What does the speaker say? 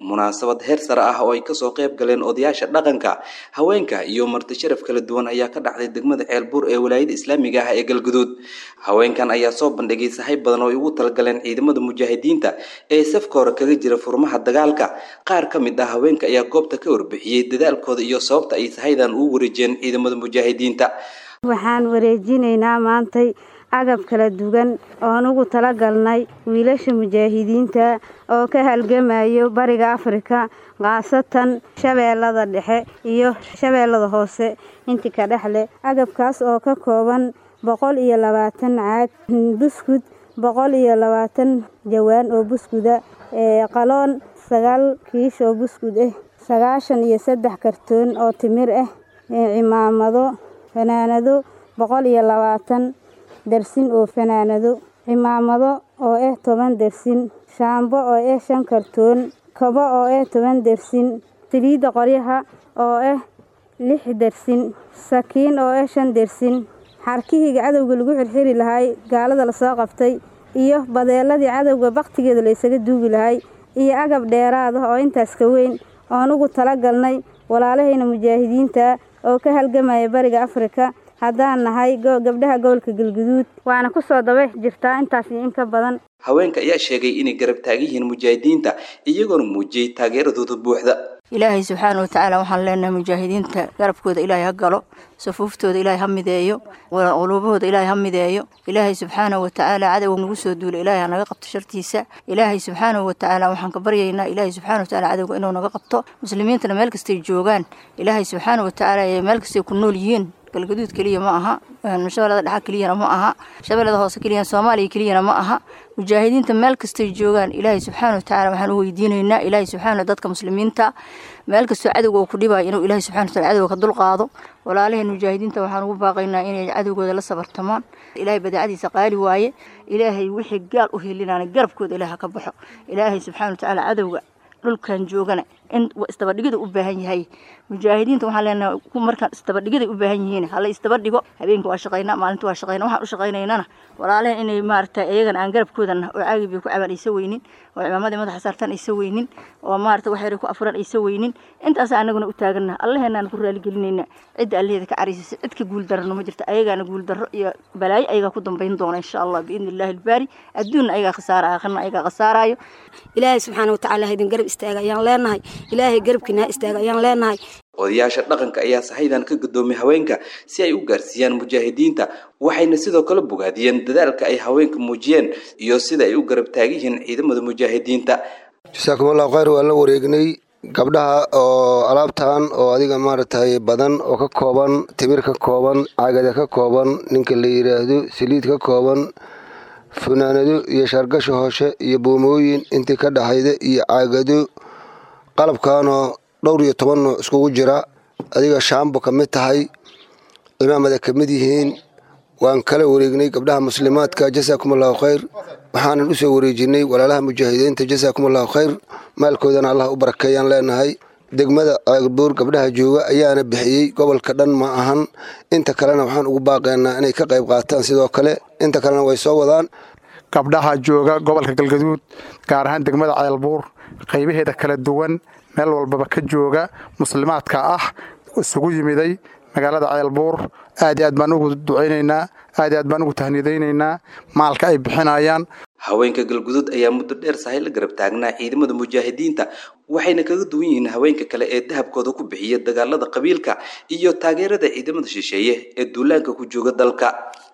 munaasabad heer sare ah oo ay kasoo qayb galeen odayaasha dhaqanka haweenka iyo marti sharaf kala duwan ayaa ka dhacday degmada ceelbuur ee walaayada islaamiga ah ee galguduud haweenkan ayaa soo bandhigay sahay badan oo ay ugu talagaleen ciidamada mujaahidiinta ee safka hore kaga jira furmaha dagaalka qaar ka mid ah haweenka ayaa goobta ka warbixiyey dadaalkooda iyo sababta ay sahaydan ugu wareejiyeen ciidamada mujaahidiinta waxaan wareejinaynaa maantay agab kala duwan oon ugu talagalnay wiilasha mujaahidiinta oo ka halgamayo bariga afrika khaasatan shabeellada dhexe iyo shabeellada hoose intii ka dhexle agabkaas oo ka kooban boqol iyo labaatan caag buskud boqol iyo labaatan jawaan oo buskuda qaloon sagaal kiish oo buskud ah sagaashan iyo saddex kartoon oo timir ah cimaamado fanaanado boqol iyo labaatan dersin oo fanaanado cimaamado oo ah toban dersin shaambo oo ah shan kartoon kabo oo ah toban dersin saliidda qoryaha oo ah lix dersin sakiin oo ah shan dersin xarkihii cadowga lagu xirxiri lahay gaalada lasoo qabtay iyo badeeladii cadowga baktigeeda la ysaga duugi lahay iyo agab dheeraad ah oo intaas ka weyn oon ugu talagalnay walaalahayna mujaahidiinta oo ka halgamaya bariga afrika haddaan nahay gabdhaha gobolka galguduud waana kusoo daba jirtaa intaas iyo in ka badan haweenka ayaa sheegay inay garab taagan yihiin mujaahidiinta iyagoona muujiyey taageeradooda buuxda ilaahay subxaana watacaala waxaan leenahay mujaahidiinta garabkooda ilaahay ha galo safuuftooda ilaahay ha mideeyo quluubahooda ilaahay ha mideeyo ilaahay subxaana watacaala cadowga nagu soo duula ilaahay ha naga qabto shartiisa ilaahay subxaana watacaala waxaan ka baryaynaa ilaahay subxaana watacaala cadowga inuu naga qabto muslimiintana meel kastay joogaan ilaahay subxaana watacaala meel kastay ku nool yihiin galgaduud keliya ma aha shabeellada dhexa keliyana ma aha shabeellada hoose keliya soomaaliya keliyana ma aha mujaahidiinta meel kastay joogaan ilaahay subxaana watacaala waxaan u weydiinaynaa ilaahay subxaana dadka muslimiinta meel kastoo cadowga uu ku dhibayo inuu ilaahay subxana wataala cadowga ka dulqaado walaalaheen mujaahidiinta waxaan ugu baaqaynaa inay cadowgooda la sabartamaan ilaahay badeecadiisa qaali waaye ilaahay wixii gaal u helinaana garabkooda ilaah ka baxo ilaahay subxaana watacaala cadowga dhulkan joogana in isdabadhigida u baahan yahay mujaahidiinta waxaan leenahay markaan isdabadhigiday u baahan yihiin hala isdabadhigo habeenka waa shaqaynaa maalinta waa shaqaynaa waxaan u shaqaynaynana walaalehen inay maarata iyagana aan garabkoodana oo caagi bay ku cabaan aysa weynin oo cimaamadii madaxa saartaan aysa weynin oo maarata wax yaray ku afuran aysa weynin intaas anaguna u taagana allaheenaan ku raaligelinayna cidda allaheeda ka cariisisa cid ka guul darano ma jirta ayagaana guul darro iyo balaayo ayagaa ku dambayn doona insha allah biidni illahi albaari adduunna ayagaa khasaara aakhirna ayagaa khasaarayo ilaahay subxaana watacaala haydin garab istaaga ayaan leenahay ilaahay garabkiina ha istaaga ayaan leenahay odayaasha dhaqanka ayaa sahaydan ka gudoomay haweenka si ay u gaarsiiyaan mujaahidiinta waxayna sidoo kale bogaadiyeen dadaalka ay haweenka muujiyeen iyo sida ay u garab taagiyihiin ciidamada mujaahidiinta jasaakum allahu khayr waan la wareegnay gabdhaha oo alaabtan oo adiga maaragtay badan oo ka kooban timir ka kooban cagada ka kooban ninka la yidhaahdo saliid ka kooban funaanado iyo shaargasha hooshe iyo buumooyin intii ka dhaxayda iyo caagado qalabkanoo dhowr iyo toban nooc iskugu jira adiga shaambo ka mid tahay imaamada ka mid yihiin waan kala wareegnay gabdhaha muslimaadka jasaakum allahu khayr waxaanan usoo wareejinay walaalaha mujaahidiinta jasaakum allahu khayr maalkoodana allah u barakeeyaan leenahay degmada ceelbuur gabdhaha jooga ayaana bixiyey gobolka dhan ma ahan inta kalena waxaan ugu baaqaynaa inay ka qayb qaataan sidoo kale inta kalena way soo wadaan gabdhaha jooga gobolka galgaduud gaar ahaan degmada ceelbuur qaybaheeda kala duwan meel walbaba ka jooga muslimaadka ah isugu yimiday magaalada ceelbuur aad iyo aad baan ugu ducaynaynaa aad iyo aad baan ugu tahnidaynaynaa maalka ay bixinayaan haweenka galguduud ayaa muddo dheer sahay la garab taagnaa ciidamada mujaahidiinta waxayna kaga duwan yihiin haweenka kale ee dahabkooda ku bixiya dagaalada qabiilka iyo taageerada ciidamada shisheeye ee duulaanka ku jooga dalka